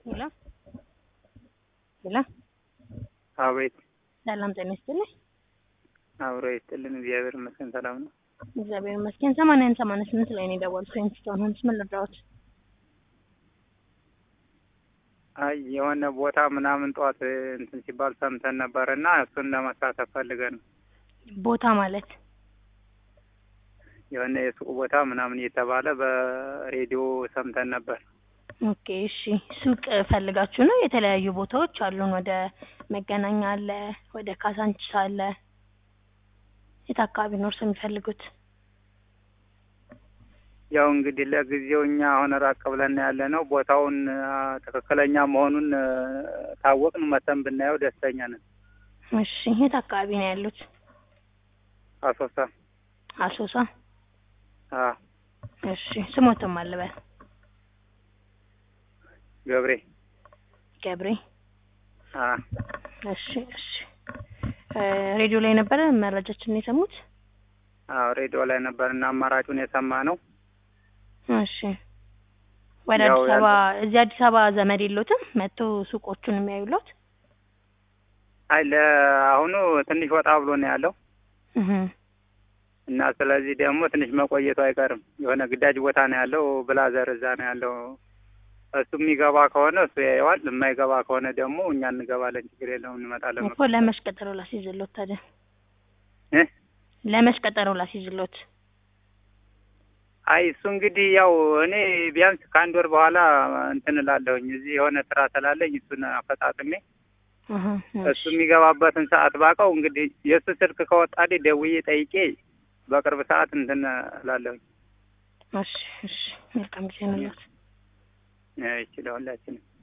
ሄሎ ሄሎ አቤት ሰላም ጤና ይስጥልኝ። አብሮ ይስጥልን። እግዚአብሔር ይመስገን ሰላም ነው። እግዚአብሔር ይመስገን። ሰማንያን ሰማንያ ስምንት ላይ ነው የደወልኩት። ፕሪንስቶን ሆምስ ምን ልርዳዎት? አይ የሆነ ቦታ ምናምን ጠዋት እንትን ሲባል ሰምተን ነበር እና እሱን ለመሳተፍ ፈልገን ነው። ቦታ ማለት የሆነ የሱቅ ቦታ ምናምን እየተባለ በሬዲዮ ሰምተን ነበር። ኦኬ እሺ። ሱቅ ፈልጋችሁ ነው? የተለያዩ ቦታዎች አሉን። ወደ መገናኛ አለ፣ ወደ ካሳንችስ አለ። የት አካባቢ ነው እርሶ የሚፈልጉት? ያው እንግዲህ ለጊዜው እኛ አሁን ራቅ ብለን ያለ ነው። ቦታውን አ፣ ትክክለኛ መሆኑን አ፣ ታወቅን መተን ብናየው ደስተኛ ነን። እሺ የት አካባቢ ነው ያሉት? አሶሳ አሶሳ። አ እሺ ስሞትም አልበል ገብሬ ገብሬ። አ እሺ እሺ። እ ሬዲዮ ላይ ነበረ መረጃችን የሰሙት? አዎ ሬዲዮ ላይ ነበር እና አማራጩን የሰማ ነው። እሺ ወደ ያው አዲስ አበባ እዚህ አዲስ አበባ ዘመድ የሎትም መጥቶ ሱቆቹን የሚያዩሎት? አይ ለአሁኑ ትንሽ ወጣ ብሎ ነው ያለው እህ እና ስለዚህ ደግሞ ትንሽ መቆየቱ አይቀርም። የሆነ ግዳጅ ቦታ ነው ያለው። ብላዘር እዛ ነው ያለው። እሱ የሚገባ ከሆነ እሱ ያየዋል። የማይገባ ከሆነ ደግሞ እኛ እንገባለን። ችግር የለውም እንመጣለን። እኮ ለመች ቀጠሮ ላስይዝሎት ታዲያ? እ ለመች ቀጠሮ ላስይዝሎት? አይ እሱ እንግዲህ ያው እኔ ቢያንስ ከአንድ ወር በኋላ እንትን እላለሁኝ። እዚህ የሆነ ስራ ስላለኝ እሱን አፈጣጥሜ እህ እሱ የሚገባበትን ሰዓት ባውቀው እንግዲህ የእሱ ስልክ ከወጣልኝ ደውዬ ጠይቄ በቅርብ ሰዓት እንትን እላለሁኝ። እሺ እሺ። መልካም ጊዜ ነው። ይችላል ሁላችንም